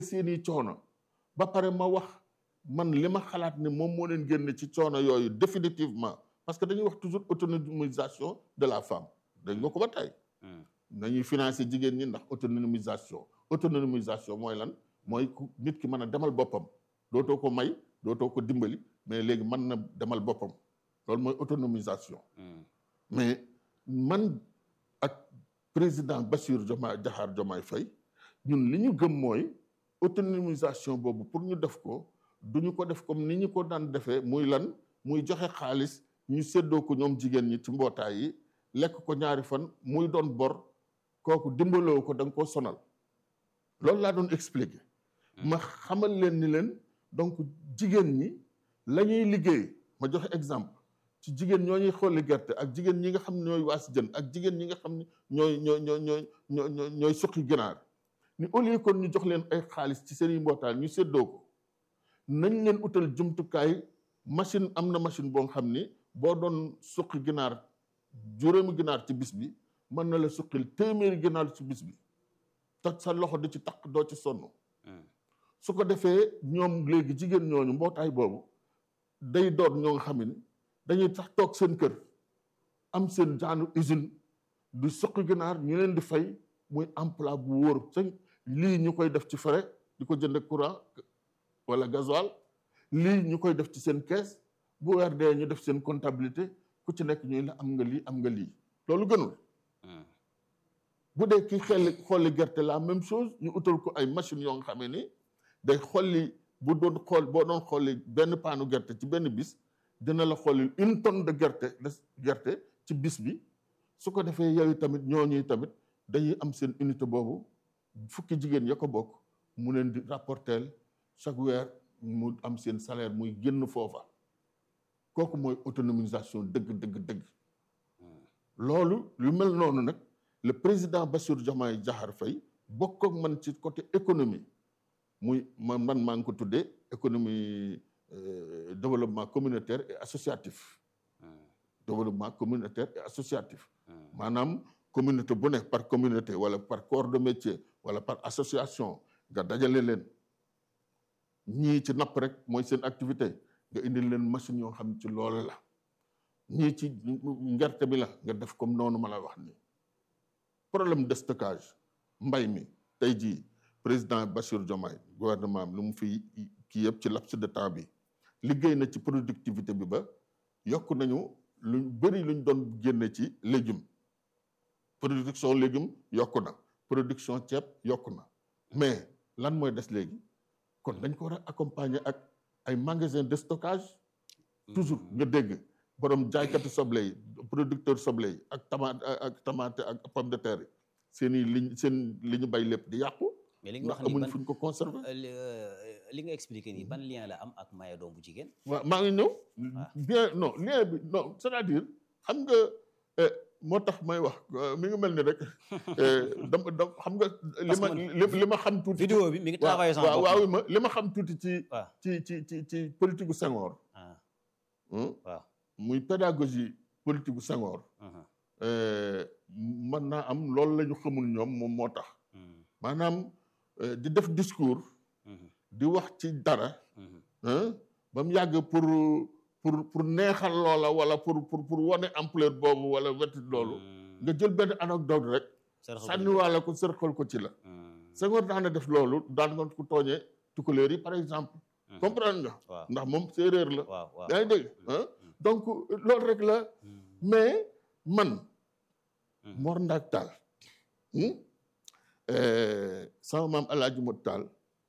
seeni coono ba pare ma wax man li ma xalaat ne moom moo leen génne ci coono yooyu définitivement parce que dañuy wax toujours autonomisation de la femme dañ nga ko ba tey nañuy financer jigéen ñi ndax autonomisation autonomisation mooy lan mooy ku nit ki mën a demal boppam dootoo ko may dootoo ko dimbali mais léegi mën na demal boppam loolu mooy autonomisation mais man ak président Bassirou Diomaye Diakhar Diomaye Faye ñun li ñu gëm mooy autonomisation boobu pour ñu def ko duñu ko def comme ni ñu ko daan defee muy lan muy joxe xaalis ñu séddoo ko ñoom jigéen ñi ci mbootaay yi lekk ko ñaari fan muy doon bor kooku dimbaloo ko da nga koo sonal loolu laa doon expliquer ma xamal leen ni leen donc jigéen ñi la ñuy liggéey ma joxe exemple ci jigéen ñoo ñuy xolli gerte ak jigéen ñi nga xam ne ñooy waas jën ak jigéen ñi nga xam ne ñooy ñooy ñooy ñooy ñooy ñooy suqi ginaar ni au lieu kon ñu jox leen ay xaalis ci seen i mbootaay ñu séddoo ko nañ leen utal jumtukaay machine am na machine boo xam ni boo doon suqi ginaar juróomi ginaar ci bis bi mën na la suqil téeméeri ginaar ci bis bi te sa loxo di ci takk doo ci sonn su ko defee ñoom léegi jigéen ñooñu mbootaay boobu day doon ñoo nga xam ni dañuy tax toog seen kër am seen jaanu usine du suqi ginaar ñu leen di fay muy emploi bu wóor sa lii ñu koy def ci frais di ko jënd courant wala gasoil lii ñu koy def ci seen kees bu weer dee ñu def seen comptabilité ku ci nekk ñuy la am nga lii am nga lii loolu gënul bu dee ki xelli xolli gerte la même chose ñu utal ko ay machines yoo nga xamee ni day xolli bu doon xool boo doon xolli benn paanu gerte ci benn bis dina la xolli une tonne de gerte de gerte ci bis bi su ko defee yooyu tamit ñooñuy tamit dañuy am seen unité boobu fukki jigéen ya ko bokk mu leen di rapporter chaque weer mu am seen salaire muy génn foofa kooku mooy autonomisation dëgg dëgg dëgg loolu lu mel noonu nag le président Bassirou Diomaye Diakhar Faye bokk ak man ci côté économie muy man man maa ngi ko tuddee économie développement communautaire et associatif développement communautaire et associatif maanaam communauté bu ne par communauté wala par corps de métier wala par association nga dajale leen ñii ci napp rek mooy seen activité nga indil leen machine yoo xam ci loolu la ñii ci ngerte bi la nga def comme noonu ma la wax nii problème de stockage mbay mi tey jii président Bassirou Diomaye gouvernement am lu mu fi kii yëpp ci laps de temps bi liggéey na ci productivité bi ba yokk nañu lu bëri luñ doon génne ci légume production légume yokku na production ceeb yokku na mais lan mooy des léegi kon dañ ko war a accompagner ak ay magasin de stockage toujours nga dégg borom jaaykatu soble yi producteur soble yi ak tomate ak tomate ak pomme de terre yi seen i liñ seen li ñu bay lépp di yàqu mais li nga ndax wax nii amuñ ban fu ñu ko conserver li nga expliqué nii ban lien la am ak maye doom bu jigéen waaw maa ngi ñëw bien non lien bi non c'est-à-dire xam nga eh, moo tax may wax euh, mi ngi mel ni rek eh, dam dam xam nga li Parce ma que man- li li ma xam tuuti vidéo bi mi ngi travaillé sama waaw bopp waaw ma li ma xam tuuti ci waaw ci ci ci ci politique gu Senghor ah hmm, waaw muy pédagogie politique gu Senghor mhm, eh, mën naa am loolu la ñu xamul ñoom moom moo tax mhm, maanaam eh, di def discours mhm, di wax ci dara mhm. hein, ba mu yàgg pour pour pour neexal loola wala pour pour pour wane ampleur boobu wala wetit loolu Mhm. nga jël benn anecdote rek Saraxu sànniwaale ko sërxal ko ci la Mhm, Senghor daan na def loolu daan nga ko tooñee tukulóor yi par exemple mhm. comprendre nga waaw ndax moom séeréer la waaw waaw yaa ngi dégg hein? donc loolu rek la Mhm, mais man mhm. Mor Ndaak Taal hmm? Eh, sama maam Alaaji Mot Taal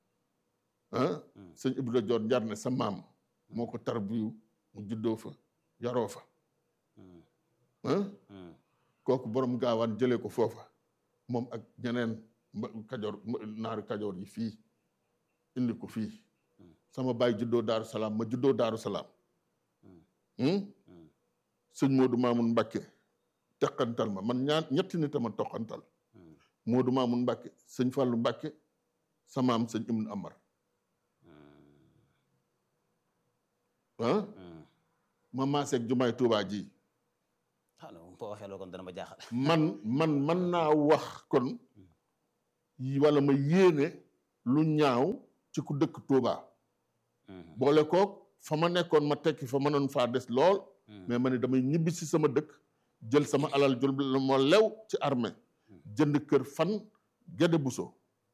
ah Mhm. sëñ Ibra Joor njar ne sa maam moo ko tarbiyu mu juddoo fa yaroo fa Mhm, ah mhm. kooku borom gaawaan jëlee ko foofa moom ak ñeneen mba- kajoor ma- naari kajoor yi fii indi ko fii Hmm. sama baay juddoo Daaru Salaam ma juddoo Daaru Salaam Hmm. hmm? Hmm. sëñ Moodu Maamun Mbàkke teqantal ma man ñaar ñetti nit a ma toqantal Mhm, Moodu Maamun Mbàkke sëñ Fàllu Mbàkke sama am sëñ Ibnu Amar ah mhm. ma maaseeg jumaay Tuubaa ji ah non boo waxee loolu kon dana ma jaaxal man man man naa wax kon yi- wala ma yéene lu ñaaw ci ku dëkk Touba boole koog fa ma nekkoon ma tekki fa mënoon faa des lool mais ma ne damay ñibbi si sama dëkk jël sama alal jël moo lew ci armée jënd kër fan Gédé Bousso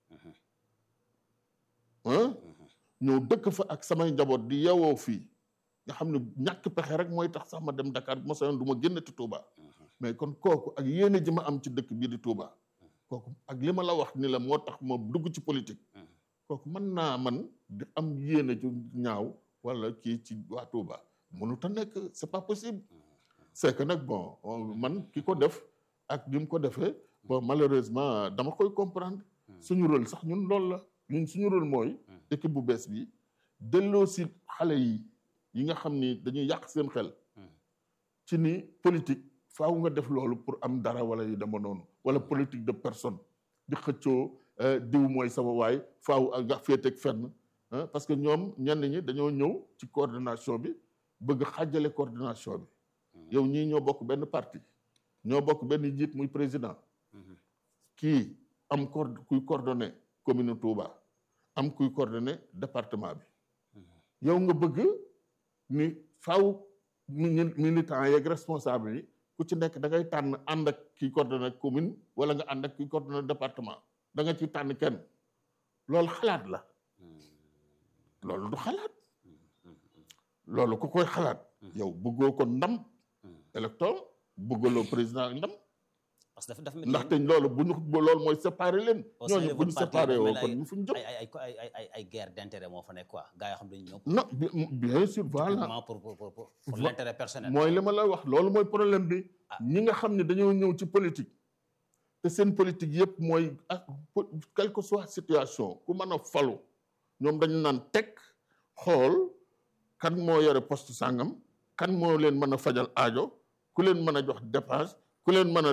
ah ñëw dëkk fa ak samay njaboot di yeewoo fii nga xam ne ñàkk pexe rek mooy tax sax ma dem Dakar bu ma sañoon du ma génn ci Touba mais kon kooku ak yéene ji ma am ci dëkk bii di Touba kooku ak li ma la wax ni la moo tax ma dugg ci politique kooku mën naa man di am yéene ju ñaaw wala kii ci waa Touba mënut a nekk c'est pas possible c'est que nag bon man ki ko def ak ni mu ko defee bon malheureusement dama koy comprendre suñu rôle sax ñun loolu la ñun suñu rôle mooy équipe bu bees bi delloo si xale yi yi nga xam ni dañuy yàq seen xel ci ni politique faaw nga def loolu pour am dara wala yu dama noonu wala politique de personne di xëccoo diw mooy sama waay faaw ak nga féeteeg fenn parce que ñoom ñenn ñi dañoo ñëw ci coordination bi bëgg xàjjale coordination bi yow ñii ñoo bokk benn parti ñoo bokk benn njiit muy président kii am co kuy coordonné commune Touba am kuy coordonné département bi yow nga bëgg ni faaw militant yeeg responsable yi ku ci nekk da ngay tànn ànd ak kiy coordonné commune wala nga ànd ak kiy coordonné département da nga ci tànn kenn loolu xalaat la loolu du xalaat loolu ku koy xalaat yow bëggoo ko ndam électeur bëggaloo président ak ndam parce que dafa dafa ndaxte loolu bu ñu loolu mooy séparé leen ñooñu bu ñu séparé woo kon ñu fu ñu jëm ay ay ay ay ay ay guerre d'intérêt moo fa nekk quoi gars yoo xam dañu ñëw non bien sûr voilà pour pour pour pour l'intérêt personnel mooy li ma la wax loolu mooy problème bi ñi nga xam ne dañoo ñëw ci politique te seen politique yëpp mooy ak quelle que soit situation ku mën a falu ñoom dañu naan teg xool kan moo yore poste sàngam kan moo leen mën a fajal aajo ku leen mën a jox dépense ku leen mën a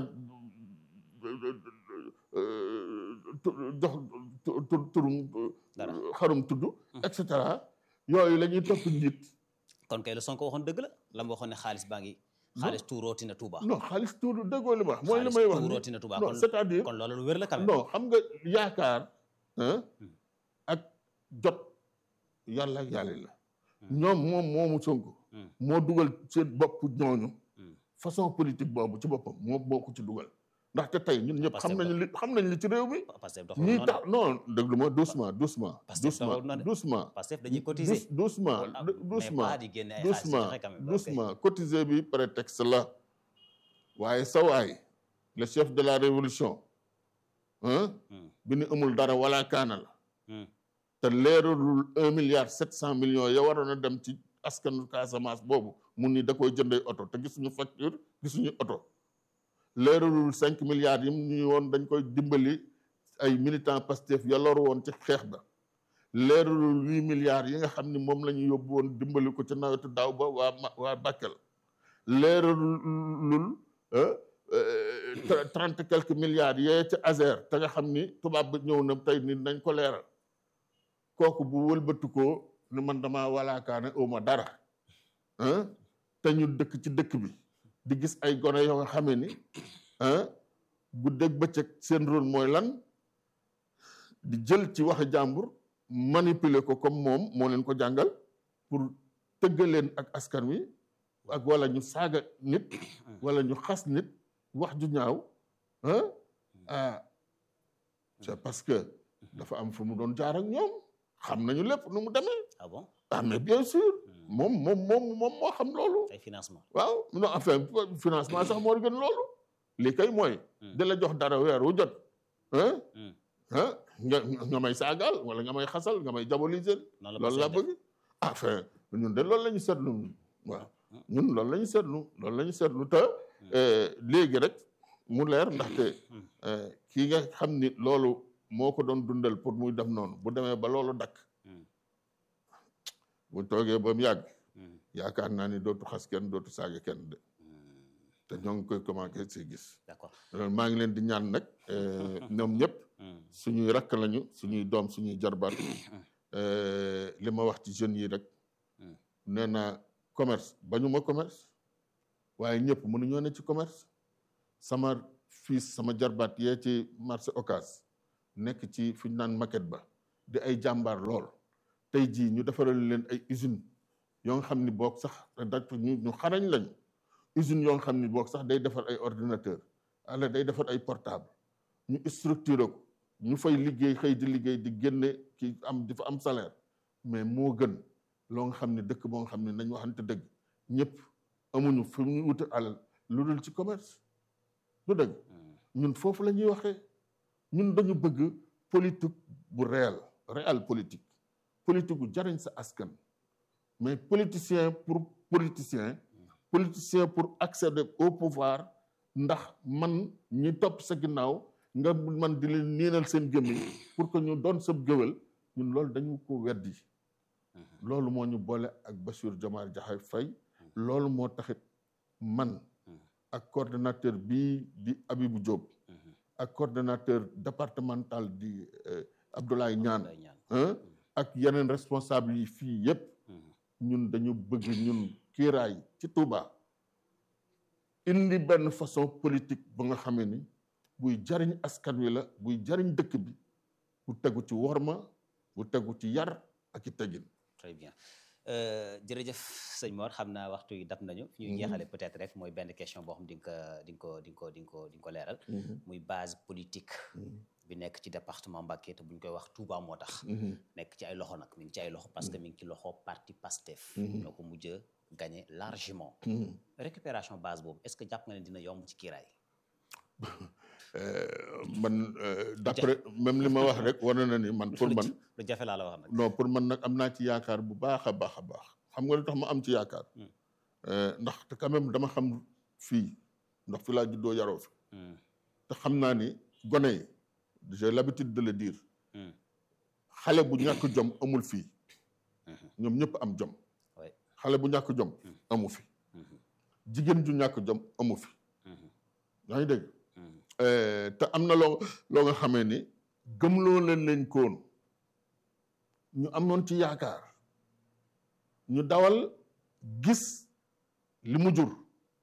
jox tur turum xarum tudd et cetera yooyu la ñuy topp njiit kon kay la Sonko waxoon dëgg la la mu waxoon ne xaalis baa ngi xaalis tuurooti na Touba non xaalis tuuru déggoo li ma wax mooy li may wax tuurooti na Touba non c'est-à-dire kon loolu lu wér la quand même non xam nga yaakaar ak jot yàlla ak yàlla la ñoom moom moomu Sonko moo dugal seen bopp ñooñu façon politique boobu ci boppam moo boo ko ci dugal ndaxte tey ñun ñëpp xam nañu li xam nañ li ci réew mi ñii tax non déglu ma doucement doucement doucement doucement Pastef dañuy cotiser doucement doucement doucement doucement cotiser bi prétexte la waaye sa waay le chef de la révolution bi ni amul dara wala kaana la te leeralul un milliard sept cent millions ya waroon a dem ci askanu Casamance boobu mun ni da koy jëndee oto te gisuñu facture gisuñu oto leeralul cinq milliards yi ñu woon dañ koy dimbali ay militants Pastef ya loru woon ci xeex ba leeralul huit milliards yi nga xam ni moom la ñu yóbbu woon dimbali ko ci nawetu daaw ba waa waa Bakel leeralul trente quelques milliards yee ci Azer te nga xam ni tubaab bi ñëw na tey ni nañ ko leeral kooku bu wëlbatikoo ni man dama walaakaane uma dara te ñu dëkk ci dëkk bi di gis ay gone yoo nga xamee ni guddeeg bëccëg seen rôle mooy lan di jël ci waxi jàmbur manipuler ko comme moom moo leen ko jàngal pour tëggal leen ak askan wi ak wala ñu saaga nit wala ñu xas nit wax ju ñaaw ah c'est parce que dafa am fu mu doon jaar ak ñoom xam nañu lépp nu mu demee ah bon ah mais bien sûr moom moom moom moom moo xam loolu ay financement waaw non enfin financement sax moo gën loolu lii kay mooy da la jox dara weer wu jot ah ah nga nga may saagaal wala nga may xasal nga may diaboliser loolu laa bëgg enfin ñun de loolu la ñu seetlu waaw ñun loolu la ñu seetlu loolu la ñu seetlu te léegi rek mu leer ndaxte kii nga xam ni loolu moo ko doon dundal pour muy def noonu bu demee ba loolu dakk bu toogee ba mu yàgg yaakaar naa ni dootu xas kenn dootu saaga kenn de te ñoo ngi koy commencé si gis d'accord maa ngi leen di ñaan nag ñoom ñëpp suñuy rakk lañu suñuy doom suñuy jarbaat li ma wax ci jeunes yi rek nee naa commerce bañu ma commerce waaye ñëpp mënuñoo ne ci commerce sama fils sama jarbaat yee ci marché Ocass nekk ci fi ñu naan maquette ba di ay jàmbaar lool tey jii ñu defaral leen ay usine yoo nga xam ni boog sax da ñu ñu xarañ lañu usine yoo nga xam ni boog sax day defar ay ordinateur wala day defar ay portable ñu structuré ko ñu fay liggéey xëy di liggéey di génne ki am di fa am salaire mais moo gën loo nga xam ne dëkk boo nga xam ne nañ waxante dëgg ñëpp amuñu fi ñu wuti alal lu dul ci commerce du dëgg ñun foofu la ñuy waxee ñun dañu bëgg politique bu réel réel politique politique bu jariñ sa askan mais politicien pour politicien politicien pour accéder au pouvoir ndax man ñi topp sa ginnaaw nga man di leen niinal seen gémmiñ pour que ñu doon sab géwél ñun loolu dañu ko weddi loolu moo ñu boole ak Bassirou Diomaye Diakhar Faye loolu moo taxit man ak coordonnateur bii di Abibou Diop ak coordonnateur départemental di Abdoulaye Niane ak yeneen responsable yi fii yépp ñun dañu bëgg ñun kiiraay ci Touba indi benn façon politique ba nga xamee ni buy jariñ askan wi la buy jariñ dëkk bi bu tegu ci worma bu tegu ci yar ak i tegin très bien jërëjëf sëñ Mor xam naa waxtu yi dab nañu fi ñuy jeexale peut-être rek mooy benn question boo xam di nga ko di nga ko di nga ko di nga ko leeral muy base politique bi nekk ci département Mbacké te bu ñu koy wax Touba moo tax nekk ci ay loxo nag mi ngi ci ay loxo parce que mi ngi ci loxo parti PASTEF ñoo ko mujj a gagné largement récupération base boobu est-ce que jàpp nga ne dina yomb ci kiiraay man d'après même li ma wax rek wane na ni man pour man lu jafe laa la wax nag non pour man nag am naa ci yaakaar bu baax a baax a baax xam nga lu tax ma am ci yaakaar ndax te quand même dama xam fii ndax fi laa juddoo yaroo fi te xam naa ni gone yi j'ai l'habitude de le dire xale bu ñàkk jom amul fii ñoom ñëpp am jom xale bu ñàkk jom amu fi jigéen ju ñàkk jom amu fi yaa ngi dégg te am na loo loo nga xamee ni gëmloo leen leen koon ñu amoon ci yaakaar ñu dawal gis li mu jur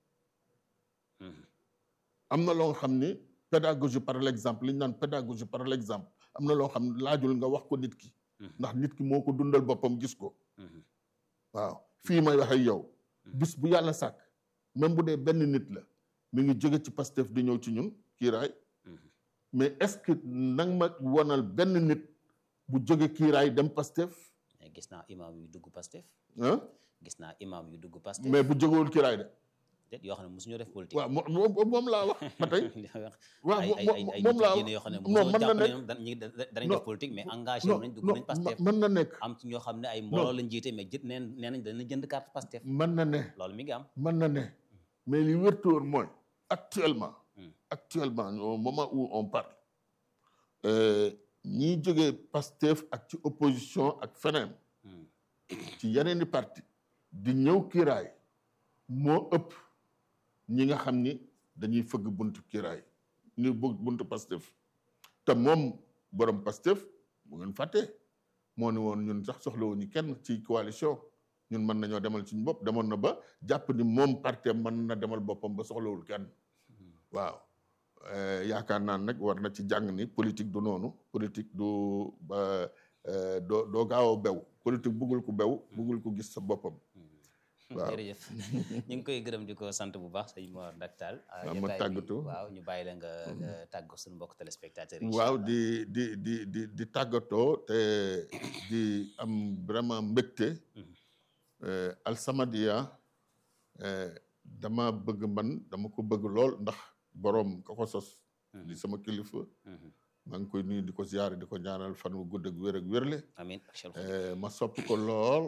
am na loo nga xam ni pédagogie par l'exemple li ñu naan pédagogie par l'exemple am na loo xam ne laajul nga wax ko nit ki ndax nit ki moo ko dundal boppam gis ko waaw fii may wax ak yow bis bu yàlla sàkk même bu dee benn nit la mi ngi jóge ci Pastef di ñëw ci ñun kiiraay mais est-ce que nag ma wonal benn nit bu jóge kiiraay dem Pastef mais gis naa imam yu dugg Pastef ah gis naa imam yu dugg Pastef mais bu jógewul kiiraay de déet yoo xam ne mosuñoo def politique waaw moom moom laa wax ba tey waaw ay ay ay ay moom laa nit yoo xam ne non mosoo mën na jàpp ne nekk ñoom da- ñi danañ non, def politique mais engagé non wu nañ dugg non nañ Pastef mën na nekk am ci ñoo xam ne ay mbooloo lañ jiite mais jët neen nee nañ danañ jënd carte Pastef mën na ne loolu mi ngi am mën na ne mais li wértóor mooy actuellement Hmm. actuellement au moment où on parle euh, ñiy jógee Pastef ak ci opposition ak feneen Hmm. ci yeneeni parti di ñëw kiiraay moo ëpp ñi nga xam ni dañuy fëgg buntu kiiraay ñu bëgg buntu Pastef te moom borom Pastef bu ngeen fàttee moo ni woon ñun sax soxlawuñu kenn ci coalition ñun mën nañoo demal suñu bopp demoon na ba jàpp ni moom parti mën na demal boppam ba soxlawul kenn waaw Eh, yaakaar naa nag war na ci jàng ni politique du noonu politique du ba eh, doo doo gaaw a bew politique bëggul ku bew bëggul ku gis sa boppam waaw. jërëjëf ñu ngi koy gërëm di ko sant bu baax sëñ Mor Ndaktal waaw, ma tàggatoo. waaw ñu bàyyi la nga nga tàggu suñu mbokk téléspectateurs yi waaw incha di di di di di tàggatoo te di am vraiment mbégte Mhm. eh, Alsamadia eh, dama bëgg man dama ko bëgg lool ndax boroom ka ko sos Mhm. di sama kilifa Mhm. maa ngi koy nuyu di ko ziyaare di ko ñaanal fan wu gudd ak wér ak wérle amiin ak Cheikh Eh, ma sopp ko lool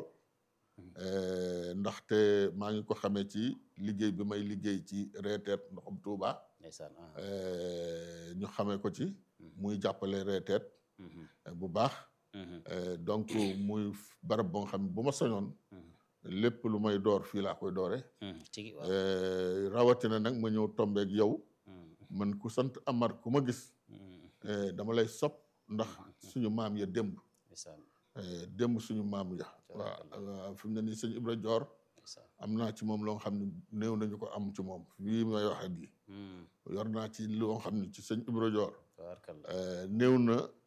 eh, ndaxte maa ngi ko xamee ci liggéey bi may liggéey ci reeteet ndoxum Tuuba ndeysaan ah. eh, ñu xamee ko ci Mhm. muy jàppale reeteet Mhm. eh, bu baax Mhm. Eh, donc muy barab boo nga xam ne bu ma soñoon Mhm. lépp lu may door fii laa koy doore Mhm. tigi waaw Eh, rawatina nag ma ñëw tombeek yow Mhm. man ku sant Amar ku ma gis Mhm. eh, dama lay sopp ndax suñu maam ya démb ndeysaan eh, démb suñu maam ya waaw waaw fi mu ne nii sëñ Ibra Joor ndeysaan am naa ci moom loo xam ne néew nañu ko am ci moom fii may wax ak yi Mhm. yor naa ci loo xam ne ci sëñ Ibra Joor tabaarkalla eh, néew na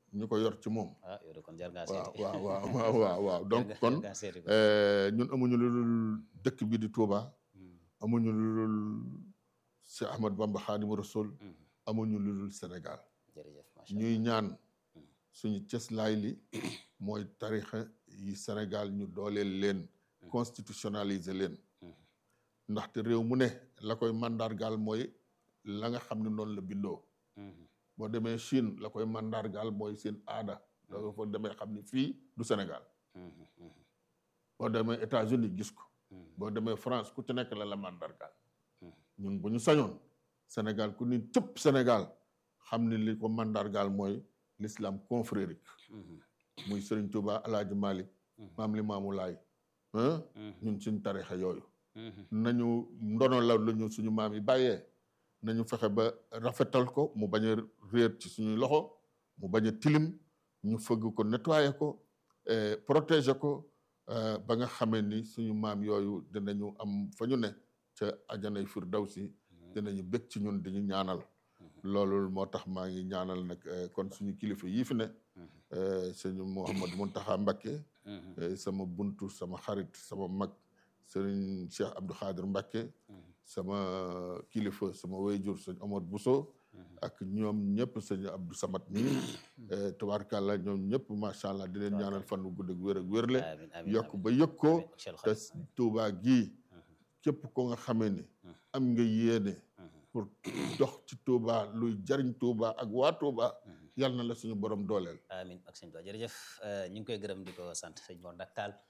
ñu ko yor ci moom ah yow de kon jar ngaa waaw seeti waaw waaw waaw waaw waaw donc Jar kon ngaa seeti ko. euh, ñun amuñu lu dul dëkk bi di Touba Mhm, amuñu lu dul Cheikh Ahmad Bamba Xaadimu Rasul mhm. amuñu lu dul Sénégal jërëjëf macha allah ñuy ñaan suñu cëslaay li mooy tarixa yi Sénégal ñu dooleel leen constitutionnaliser leen Mhm, ndaxte réew mu ne la koy mandargaal mooy la nga xam ne noonu la bindoo mhm, boo demee Chine la koy mandargaal mooy seen aada da nga fa demee xam ne fii du Sénégal mhm, mhm, boo demee États-Unis gis ko mhm, boo demee France ku ci nekk la la mandargaal mhm. ñun bu ñu sañoon Sénégal ku ni cëpp Sénégal xam ne li ko mandargaal mooy l'islam confrérique Mhm, muy Serigne Touba Alaaji Malick Mhm. maam Limaamu Laay ah mhm, ñun suñ tarixa yooyu mhm. nañu ndono la lu ñu suñu maam yi bàyyee nañu fexe ba rafetal ko mu bañ a réer ci suñuy loxo mu bañ a tilim ñu fëgg ko nettoyer ko eh, protéger ko eh, ba nga xamee ni suñu maam yooyu dinañu am fa ñu ne ca ajanay firdawsi dinañu bëgg ci ñun di ñu ñaanal loolu moo tax maa ngi ñaanal nag eh, kon suñu kilifa yii fi ne eh, sëñ Mouhamad Muntaxa Mbakke Mhm, eh, sama buntu sama xarit sama mag sëriñ Cheikh Abdou Khadir Mbakke mhm, sama kilifa sama wayjur sëñ Omar Bousso ak ñoom ñëpp sëñ Abdou Samad nii tubaarkàlla ñoom ñëpp macha allah di leen ñaanal fan wu gudd ak wér ak wérle amiin amiin yokk amiin. ba yëg ko Amiin, Cheikh te Khadim. Touba gii képp ko nga xamee ni am nga yéene Mhm, pour dox ci Touba luy jariñ Touba ak waa Touba yal na la suñu borom dooleel amiin ak sëñ Ba jërëjëf ñu ngi koy gërëm di ko sant sëñ Mor Ndak Tall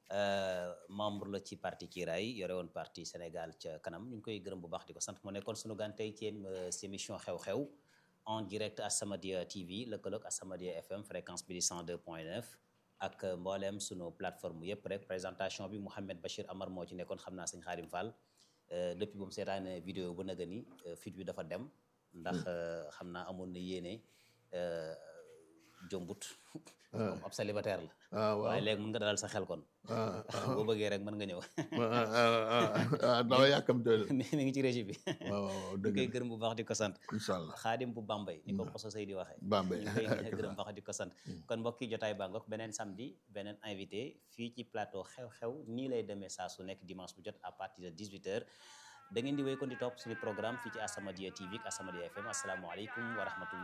membre la ci parti Kiraay yore woon parti Sénégal ca kanam ñu ngi koy gërëm bu baax di ko sant mu nekkoon sunu gan tey ci euh, si émission xew-xew en direct As-Samadiyya TV lëkkaloog As-Samadiyya FM fréquence bi di 102.9 ak mbooleem sunu plateforme yëpp rek présentation bi Mouhamed Bachir Amar moo ci nekkoon xam naa sëñ Xaadim Fall euh, depuis bu mu seetaane vidéo bu naga ni euh, fit bi dafa dem ndax euh, xam naa amoon na yéene euh, jombut comme ab célibataire la ah waaw waaye léegi mën nga dalal sa xel kon ah boo bëggee rek mën nga ñëw ah dama yàkkamte mi mi ngi ci régie bi waaw waaw ñu dëgg koy la gërëm bu baax di ko sant incha allah xaadim bu Bambey ni ko Koso Sey di waxee Bambey ñu koy gërëm baax di ko sant kon mbokki jotaay bangok beneen samedi beneen invité fii ci plateau xew-xew nii lay demee saa su nekk dimanche bu jot à partir de 18 heures da ngeen di wéy kon di topp suñu programme fii ci As-Samadiyya TV ak As-Samadiyya FM asalaamaaleykum wa rahmatullah